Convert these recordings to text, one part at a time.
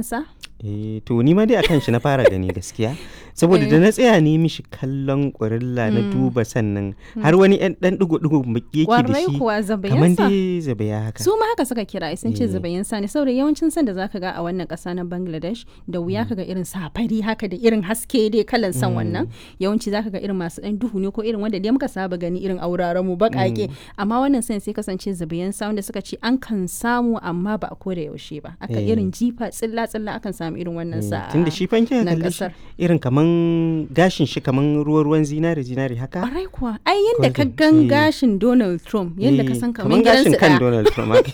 sa eh to ni ma dai akan shi na fara gani gaskiya saboda da na tsaya ne mishi kallon ƙurilla na duba sannan har wani ɗan ɗan digo-digo baki yake da Kwarai shi kuwa kamar zabayansa dai zabaya haka su ma haka suka kira sun ce Eh. zubayin sa ne saboda yawancin san da zaka ga a wannan ƙasa na Bangladesh da wuya kaga irin safari haka da irin haske dai kalan san wannan yawanci zaka ga irin masu ɗan duhu ne ko irin wanda dai muka saba gani irin auraren mu baƙaƙe amma wannan san sai kasance zubayin sa wanda suka ce an kan samu amma ba a koda yaushe ba aka Eh. irin jifa tsilla tsilla akan samu irin wannan sa tunda shi fanke na kalle shi ƙasar. irin kaman gashin shi kaman ruwa-ruwan zinare zinare haka Ƙwarai kuwa ai yadda ka Golden, gan eh. gashin Donald Trump yadda ka Eh, san kaman kaman gashin gidansu kan ɗaya Donald Trump haka.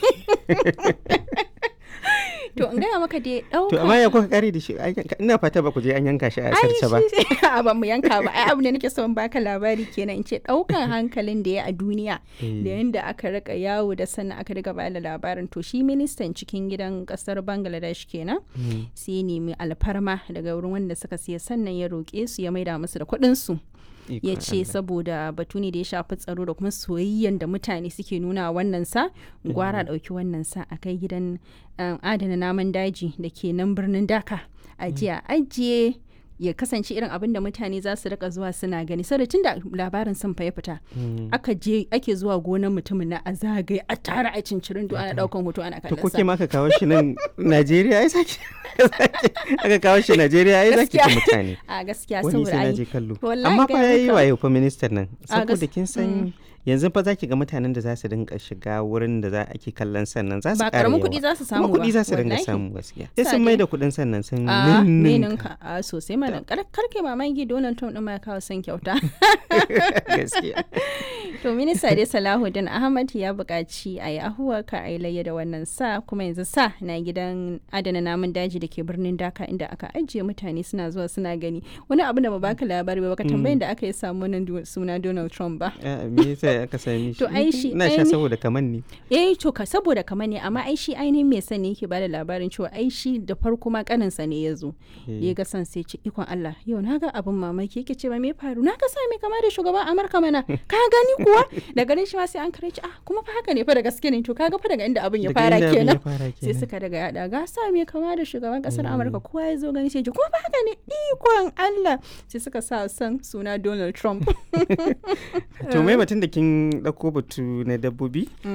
to in gaya maka dai ɗauka to amma ya kuka kare da shi Ai, ina fata ba ku je an yanka shi a sarce ba a ban mu yanka ba ai abu ne nake son baka labari kenan in ce daukan hankalin da ya a duniya Eh. da yanda aka rika yawo da sannan aka riga bada labarin to shi ministan cikin gidan kasar Bangladesh kenan Mm. sai ya nemi alfarma daga wurin wanda suka siya sannan ya roƙe su ya maida musu da kuɗin su ya Ikon ce Allah. saboda batu ne da ya shafi tsaro da kuma soyayyen da mutane suke nuna wa wannan sa gwara ɗauki wannan sa a kai gidan um, adana namun daji da ke nan birnin daka a jiya ajiye ya kasance irin abin da mutane za su rika zuwa suna gani saboda tun da labarin sun fa ya fita Mm. aka je ake zuwa gonar mutumin na a zagaye a tara a cincirin ana daukan hoto ana to kallon ko sa ke ma aka kawo shi nan Najeriya ai saki aka kawo shi Najeriya ai zaki Gaskiya. ci mutane a gaskiya wani saboda sai na ai je kallo wallahi amma fa gaya yayi maka. wayo fa ministan nan A saboda gas- kin san yanzu fa zaki ga mutanen da za su dinga shiga wurin da za ake kallon sannan za su ba ƙara karamin yawa. kuɗi za su samu kuma kuɗi ba, za su dinga wallahi. samu gaskiya sai Sa sun dai. mai da kuɗin sannan sun a ninninka. ninka a sosai mana kar karke mamaki Donald Trump din ma ya kawo son kyauta gaskiya To minista dai Salahuddin Ahmad ya buƙaci a yi ahuwa ka a yi layya da wannan sa kuma yanzu sa na gidan adana namun daji da ke birnin Dhaka inda aka ajiye mutane suna zuwa suna gani. Wani abu da ba baka labari ba baka tambayin da aka yi samu wannan du- suna Donald Trump ba. Ah, me yasa aka sami shi To, ai shi- ina sha ai ni- saboda kaman ne Eh to ka saboda kamar ne amma ai shi ainihin mai sani yake bada labarin cewa ai shi da farko ma kaninsa ne ya zo. Eh. Ya ga san sai ce ikon Allah yau na ga abin mamaki yake ce ba me faru na ga sa mai kama da shugaban Amurka mana ka gani kuwa da ganin shi ma sai an kare shi ah kuma fa haka ne fa da gaske ne to kaga fa daga inda abin ya Daga fara inda abin ya kenan. fara sai kenan. suka daga yada ga sa mai kama da shugaban kasar Amurka kowa ya zo gani sai ji kuma fa haka ne ikon Allah sai suka sa san suna Donald Trump. to mai batun da kin ɗauko batu na dabbobi